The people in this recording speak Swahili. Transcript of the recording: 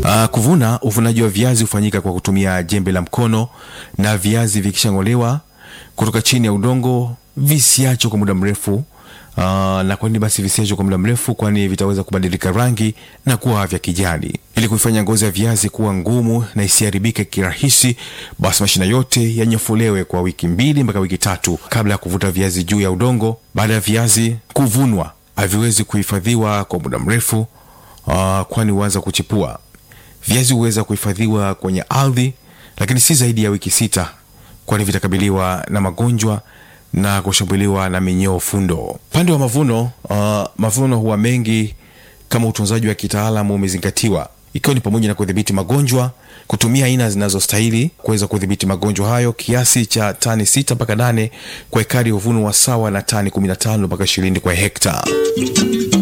Uh, kuvuna, uvunaji wa viazi hufanyika kwa kutumia jembe la mkono, na viazi vikishang'olewa kutoka chini ya udongo visiachwe kwa muda mrefu. Uh, na kwa nini basi visiachwe kwa muda mrefu? Kwani vitaweza kubadilika rangi na kuwa vya kijani. Ili kuifanya ngozi ya viazi kuwa ngumu na isiharibike kirahisi, basi mashina yote yanyofolewe kwa wiki mbili mpaka wiki tatu kabla ya kuvuta viazi juu ya udongo. Baada ya viazi kuvunwa, haviwezi kuhifadhiwa kwa muda mrefu, uh, kwani huanza kuchipua. Viazi huweza kuhifadhiwa kwenye ardhi, lakini si zaidi ya wiki sita, kwani vitakabiliwa na magonjwa na kushambuliwa na minyoo fundo. Upande wa mavuno, uh, mavuno huwa mengi kama utunzaji wa kitaalamu umezingatiwa, ikiwa ni pamoja na kudhibiti magonjwa, kutumia aina zinazostahili kuweza kudhibiti magonjwa hayo. Kiasi cha tani sita mpaka nane kwa ekari huvunwa sawa na tani 15 mpaka 20 kwa hekta.